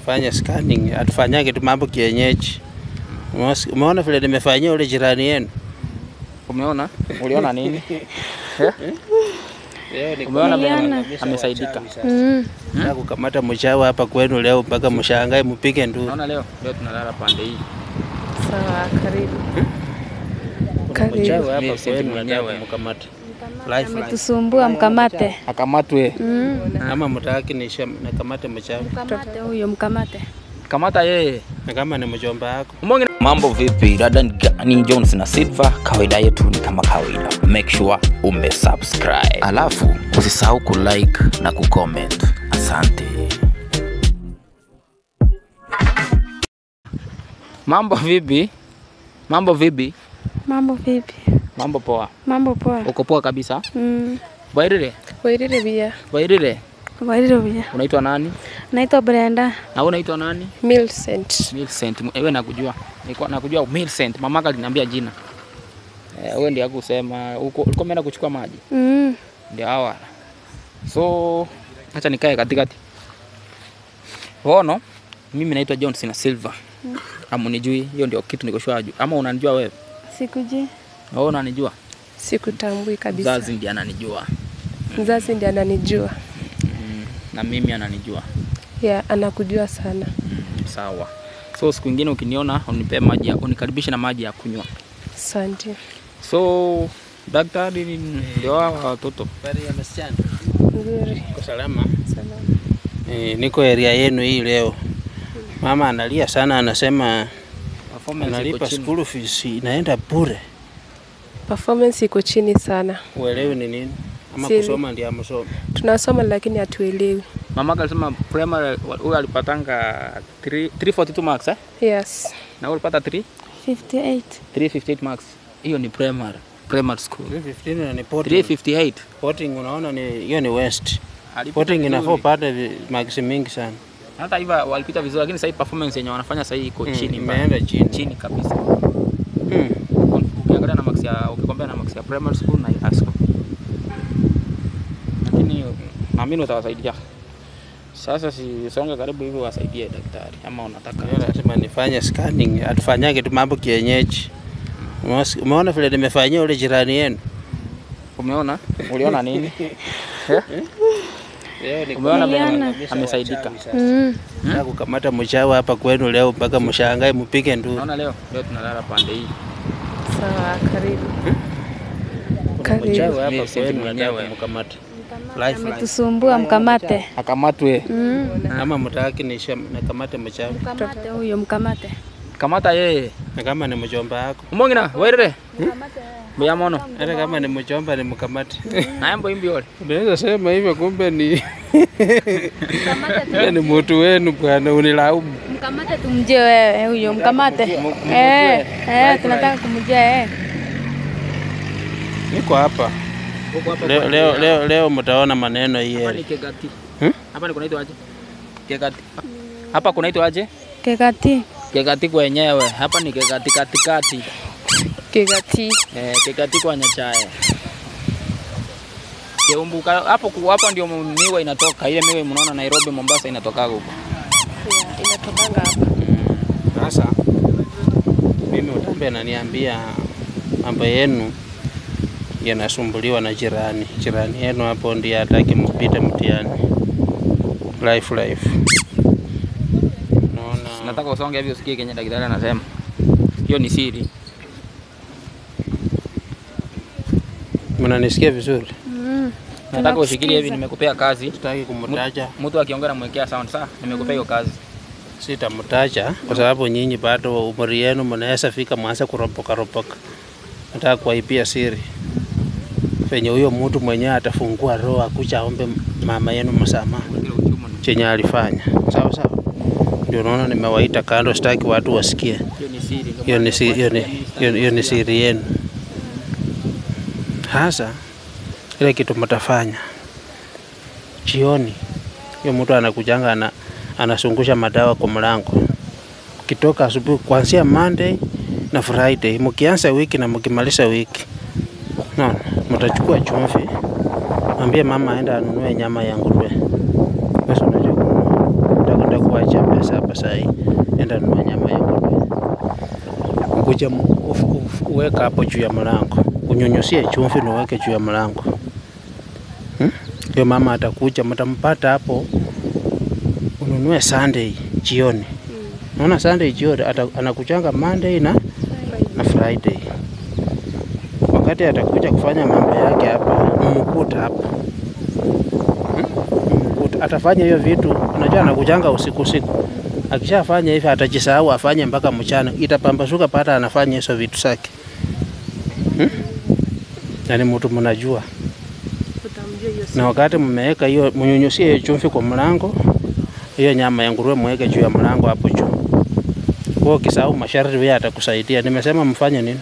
kufanya scanning, atufanyage tu mambo kienyeji. Umeos- Umeona vile nimefanyia ule jirani yenu? Umeona? Uliona nini? Umeona vile amesaidika. Mm. Nataka kukamata mchawi hapa kwenu leo mpaka mshangae mpige nduru. Unaona leo leo tunalala pande hii. Sawa, karibu. Kuna mchawi Karibu. hapa Mimi si kwenu mwenyewe. nataka kumkamata. Life line. Ametusumbua, mkamate. Akamatwe. Mm. Kama mtaki nisha nakamate mchawi. Mkamate huyo, mkamate. Kamata yeye. Na kama ni mjomba wako. Umonge Mambo vipi? Dada ni gani? Jones na Silva, kawaida yetu ni kama kawaida, make sure umesubscribe, alafu usisahau kulike na kucomment. Asante. Mambo vipi? Mambo vipi? Mambo vipi? Mambo poa. Mambo poa. Uko poa kabisa? Mm. Wairire? Wairire bia. Wairire? Wairire bia. Unaitwa nani? Naitwa Brenda Na wewe unaitwa nani? Milcent. Milcent. Wewe nakujua. Nilikuwa nakujua Milcent. Mamaka aliniambia jina. Eh, wewe ndiye akusema uko ulikuwa umeenda kuchukua maji. Mm. Ndio hawa. So acha nikae katikati. Ono, mimi naitwa Johnson Silva. Amunijui, hiyo ndio kitu niko sure. Ama unanijua wewe? Sikuji. Wewe unanijua? Sikutambui kabisa. Mzazi ndiye ananijua Mzazi ndiye ananijua. na mimi ananijua. Ya, anakujua sana. Mm, sawa. So siku ingine ukiniona unipe maji, ya- unikaribishe na maji ya kunywa. Asante. So daktari ni- ndio hawa watoto. Habari ya msichana. Nzuri. Uko salama? Salama. Eh, niko area yenu hii leo. Mama analia sana, anasema Performance iko analipa chini. school fees inaenda bure. Performance iko chini sana. Uelewi ni nini? Ama Sili. kusoma ndio amsoma. Tunasoma lakini hatuelewi. Mamaka alisema primary huyu alipatanga 3 342 marks eh? Yes. Na wewe ulipata 3 58. 358 marks. Hiyo ni primary primary school. 315 na ni potting. 358. Potting unaona ni hiyo ni west. Alipita Potting vizuri. inafaa upate vi- marks mingi sana. Hata hivyo walipita vizuri lakini sasa hii performance yenye wanafanya sasa hii iko Mm, chini mbaya. imeenda chini. Chini kabisa. Hmm. Ukiangalia na marks ya ukikombea na marks ya primary school na high school. Lakini naamini utawasaidia. Sasa si songe karibu hivi wasaidie daktari ama unataka Yeye lazima nifanye scanning, atufanyage tu mambo kienyeji. Umeos- Umeona vile nimefanyia ule jirani yenu? Umeona? Uliona nini? Leo ni Umeona vile Niliona. amesaidika. Mm. Nataka kukamata mchawi hapa kwenu leo mpaka mshangae mpige nduru. Unaona leo leo tunalala pande hii. Sawa, karibu. Kuna Karibu. mchawi hapa Mimi si kwenu mwenyewe. nataka kumkamata. Life line. Ametusumbua, mkamate. Akamatwe. Mm. Kama mtaki nisha nakamate mchawi. Mkamate huyo, mkamate. Kamata yeye. Na kama ni mjomba wako. Umongina, wairire. Mbeya mono. Hata kama ni mjomba ni mkamate. Naembo imbi yole. Unaweza sema hivyo kumbe ni Kumbe ni mtu wenu bwana unilaumu. Mkamate tumjie wewe huyo, mkamate. Eh, eh, tunataka kumjia eh. Niko hapa. Leo leo leo, leo mtaona maneno hii. Hapa heri. ni Kegati. Hmm? Hapa ni kunaitwa aje? Kegati. Hapa kunaitwa aje? Kegati. Kegati kwenyewe. Hapa ni Kegati katikati. Kegati. Eh, Kegati kwa Nyachae. Keumbuka hapo ku- hapo ndio miwa inatoka. Ile miwa mnaona Nairobi, Mombasa inatoka huko. Yeah, inatokanga hapa. Sasa mimi utambe ananiambia mambo yenu yanasumbuliwa na jirani. Jirani yenu hapo ndiye hataki mpite mtihani. Life life. Naona Nataka usonge hivi usikie kenye daktari anasema. Hiyo ni siri. mnanisikia vizuri? Mm. Nataka ushikilie hivi, Tunakusikiza. nimekupea kazi. Sitaki kumtaja, Mtu akiongea namwekea sound sawa. Nimekupea hiyo kazi. sitamtaja kwa sababu nyinyi bado umri yenu mnaweza fika mwanze kuropoka ropoka. Nataka kuwaibia siri venye huyo mtu mwenyewe atafungua roho akucha aombe mama yenu msamaha Kile uchumi ni- chenye alifanya. Sawa sawa, ndio naona nimewaita kando, sitaki watu wasikie. Hiyo ni siri. Ndio Hiyo maana ni si- hiyo ni- hiyo hiyo ni siri yenu. Hasa ile kitu mtafanya jioni, hiyo mtu anakujanga ana, anasungusha madawa kwa mlango. Ukitoka asubuhi, kuanzia Monday na Friday, mkianza wiki na mkimaliza wiki, naona mtachukua chumvi, mwambie mama aenda anunue nyama ya nguruwe. Basi unajua kununua, utakwenda kuacha pesa saba saa hii, enda nunua nyama ya nguruwe, kuja uweka hapo juu ya mlango, unyunyusie chumvi na uweke juu ya mlango hmm? Ndio mama atakuja, mtampata hapo, ununue Sunday jioni. Naona Sunday jioni ata, anakuchanga Monday na, na Friday. Wakati atakuja kufanya mambo yake hapa, mkuta hapa hmm? Atafanya hiyo vitu, unajua anakujanga usiku usiku. Akishafanya hivi atajisahau afanye mpaka mchana, itapambasuka pata anafanya hizo vitu zake hmm? Na ni mtu mnajua, na wakati mmeweka hiyo, mnyunyusie hiyo chumvi kwa mlango, hiyo nyama ya nguruwe mweke juu ya mlango hapo juu. Kwa ukisahau masharti, wewe atakusaidia. Nimesema mfanye nini?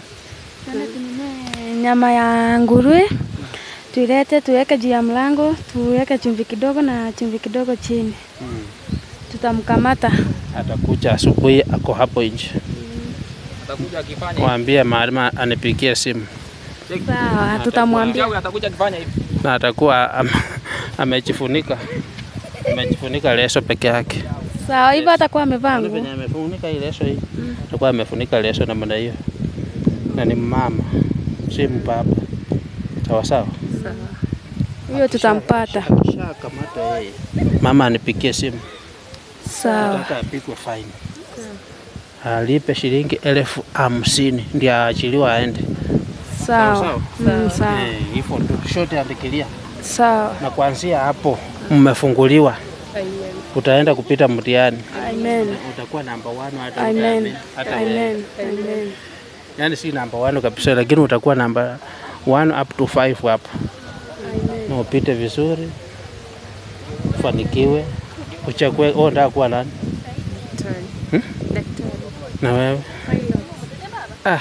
Nyama ya nguruwe tuilete, tuweke juu ya mlango, tuweke chumvi kidogo na chumvi kidogo chini. Tutamkamata. Atakuja asubuhi, ako hapo nje. Atakuja akifanya Mwambie maalima anipigie simu Sawa, tutamwambia. hivi. Atakuja akifanya hivi. na atakuwa am, amejifunika amejifunika leso peke yake. Sawa, hivyo atakuwa amevaa Unaona nguo. venye amefunika hii leso hii, atakuwa amefunika leso namna hiyo, na ni mama, si mbaba. Sawa sawa. Huyo tutampata. Akishakamata yeye, mama anipigie simu, Sawa. nataka apigwe faini, alipe shilingi elfu hamsini ndio aachiliwa aende. Sawa. Sawa, Mm, Sawa. Eh, hivyo tu shote andikilia, Sawa. na kuanzia hapo mmefunguliwa, utaenda kupita mtihani, Amen. utakuwa namba 1 hata Amen. hata wewe. Amen. Amen. yani si namba 1 kabisa, lakini utakuwa namba 1 up to 5 hapo, na upite vizuri, ufanikiwe, uchague. Oh, ndio kuwa nani? Hmm? Na wewe ah.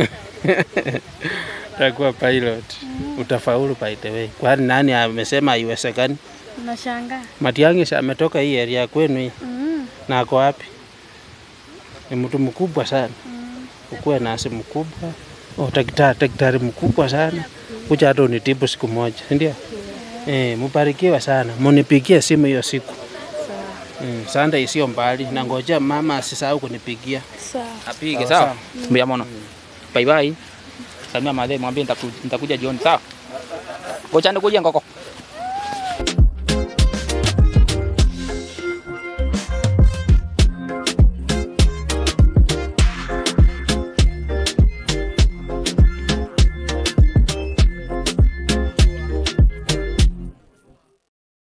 Utakuwa pilot, utafaulu by the way. Kwani nani amesema haiwezekani? Unashangaa. Matiang'i si ametoka hii area kwenu hii Mm. na ako wapi? Ni mtu mkubwa sana, ukuwe nasi mkubwa, oh, daktari daktari mkubwa sana, kuja hata unitibu siku moja, si ndio? Eh, mubarikiwe sana, munipigie simu hiyo siku. Mm, Sunday sio mbali, na ngoja mama asisahau kunipigia. Sawa. Apige Sawa, sawa. Mbia mono. Bye bye. Samia madhe mwambie nitaku- nitakuja jioni sawa. Ngoja nikuja ngoko.